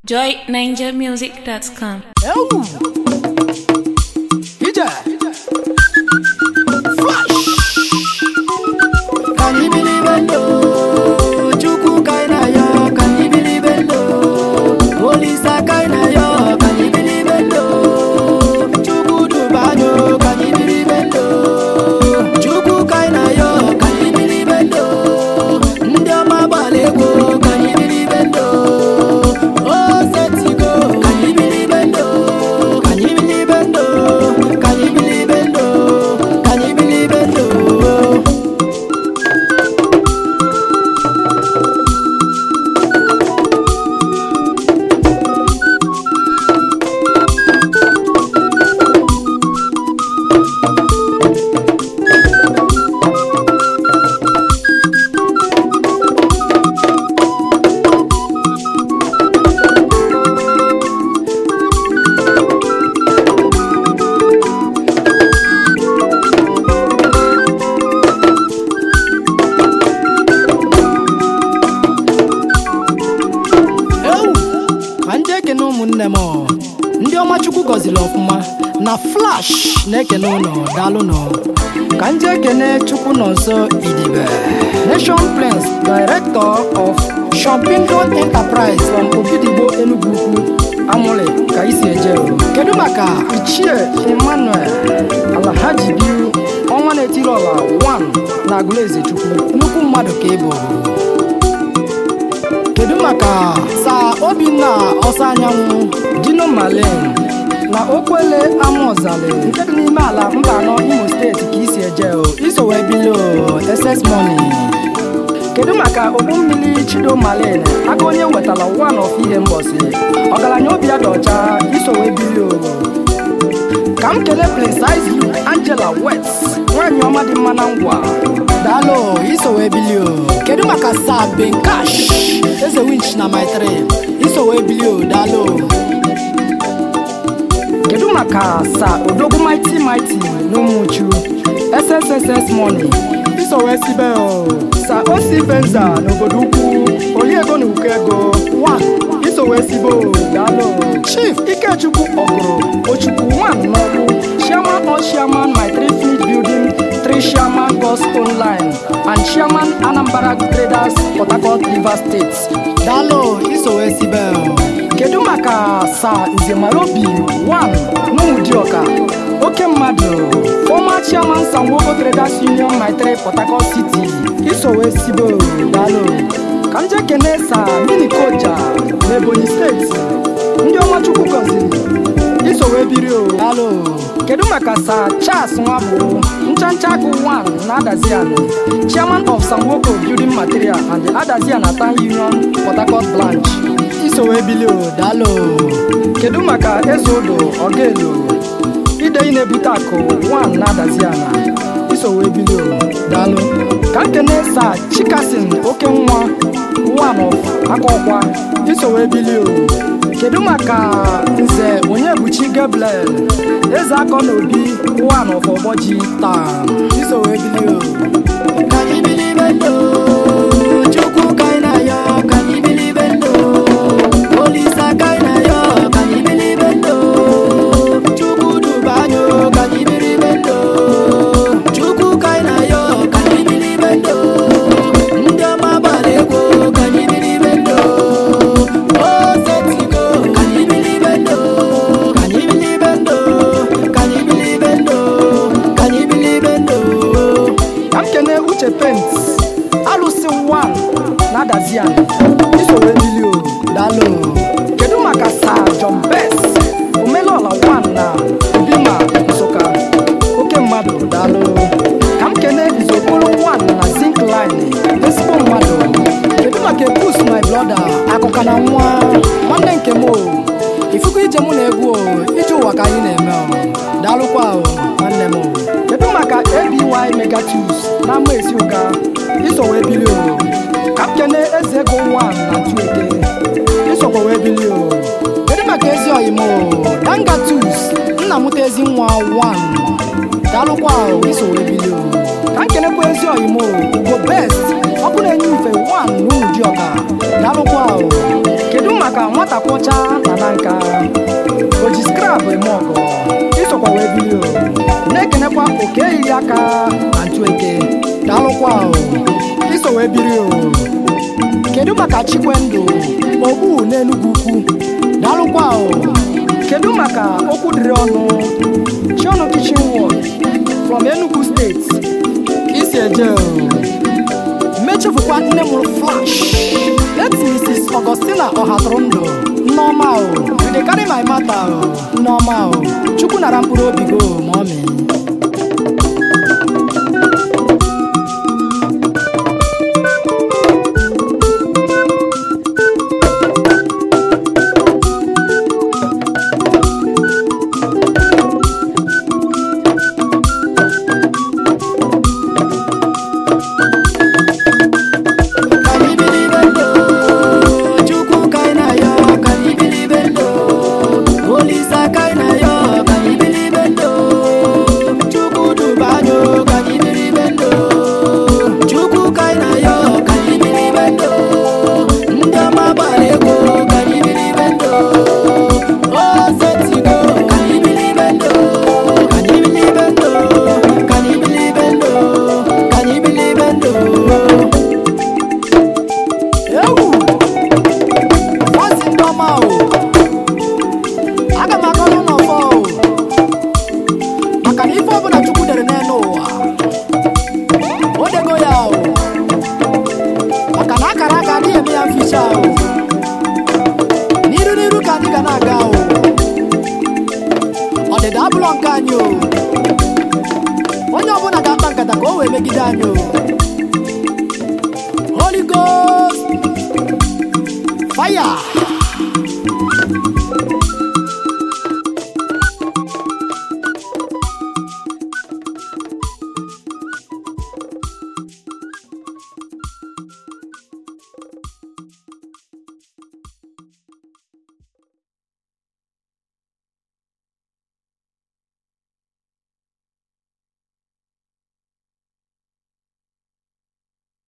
joyninjamusic.com. Eu! Ije! Flash! Can you believe it? though? Chukwu kaina yo, can you believe it? though? Olisa kaina yo, can you believe it? though? Chukwu dubanyo, can you believe it? though? Chukwu kaina yo, can you believe it? though? Ndị ọma gbara egwu, can you believe it? though? Oh, Setigo, can you believe it? though? Can you believe it? though? Can you believe it? though? Can you believe it? though? Ewu! ka ndị ekene ụmụnne m ọ. ndị ọma chukwu gọziri ọfụma na flash na-ekene ụlọ daalụnụ ka ndị ekene chukwu nọ nso idibe nation prince director of shoppington enterprise from ogidigbo enugu ukwu amụrị ka isi eje o. kedu maka ichie emmanuel alhaji biu ọnwa na-etiri ọla 1 na agụleze chukwu nnukwu mmadụ ka ị bụ kedu maka sa obinna ọsọ anyanwụ dino malen na okwele amaọzali nke dị n'ime ala mba anọ imo steeti ka isi eje o iso wee bilo ss money kedu maka okpu mmiri chido malen aka onye wetara one of ihe mbọsi ọgaranya obi ya dị ọcha iso wee bili o ka m kelee prince Isaac angela wet nwaanyị ọma dị mma na ngwa daalụ iso wee bili o kedu maka sa benkash eze winch na maitre iso wee bili o daalụ kedu maka sa odogwu mighty mighty n'ụmụchu sss money iso wee sibe o sa osi benza n'obodo ukwu oliego na uko ego wa iso wee sibe o daalụ chief ikechukwu ọgụrụ ochukwu one n'ọkụ chairman or chairman my three feet building three chairman gods online and chairman anambra traders port harcourt rivers state daalụ iso wee sibe o kedu maka sa nzemarobi 1 n'ụdịọka oke mmadụ former chairman sanwogo traders union maitre port harcourt city iso wee sibe o daalụ ka m jee kene sa minikoja n'ebonyi steeti ndị ọma chukwu gọziri iso wee biri o daalụ kedu maka sa charles nwabụ nchancha agụ 1 na adaziani chairman of sanwogo building material and the adaziana town union port harcourt branch iso wee bili o daalụ kedu maka eze odo ogelo idei na-ebute akụ 1 na adaziana iso wee bili o daalụ ka nkene sa chikasin oke nwa 1 of akọkwa iso wee bili o kedu maka nze onyebuchi gabriel eze akọ na obi 1 of ọgbọji taa iso wee bili o ka anyị bilibe ndụ chukwu ka anyị na-ayọ ka anyị bilibe ndụ olisa ka anyị na-ayọ ka anyị bilibe ndụ chukwu duba anyị o, ka anyị bilibe ndụ chukwu ka anyị na-ayọ ka anyị bilibe ndụ ndị ọma gbara egwu ka anyị bilibe ndụ o setigo ka anyị bilibe ndụ ka anyị bilibe ndụ ka anyị bilibe ndụ ka anyị bilibe ndụ ka m kene uche pent alụsị 1 na-adazi anyị isoro emili o daalụ kedu maka sa john bes omelọla 1 na obima nsụka oke mmadụ daalụ ka m kene izokoro 1 na zinc line ezigbo mmadụ kedu maka ebus my brother akụka na nwa nwanne nke m o ifugo ije mụ na egwu o ije ụwa ka anyị na-eme o daalụkwa o nwanne m o kedu maka aby megatus na ama esi ụka iso wee bili o ka m kene eze ego 1 na ntueke isokwa wee bili o kedu maka ezi oyim o dangatus nna mụta ezi nwa 1 daalụkwa o iso wee bili o ka m kenekwa ezi oyim o ugo best ọkụ na-enye ife 1 n'ụdị ọka daalụkwa o kedu maka nwata kwọcha nta na nka o ji skrab eme ọgọ isokwa wee bili o na-ekenekwa oke eriri aka na ntụeke daalụkwa o iso wee biri o kedu maka chikwendụ ogbu n'enugwu ukwu daalụkwa o kedu maka okwu dịrị ọnụ chiọnụ kichin wọd from enugu steeti ka isi eje o mechefukwa nne mụrụ flash let mrs augustina ọhatụrụ ndụ nneọma o you dey carry my matter o nneọma o chukwu nara mkpụrụ obi go ma ọ mee ewu ozi ndị ọma o aga m akọrọ n'ọfọ o maka na ife ọbụla chukwu dere n'elu ụwa o dego ya o maka na akara aka adịghị eme ya mficha o n'iru n'iru ka anyị ga na-aga o ọdịda abụlọ nke anyị o onye ọbụla ga-akpa nkata ka o wee megide anyị o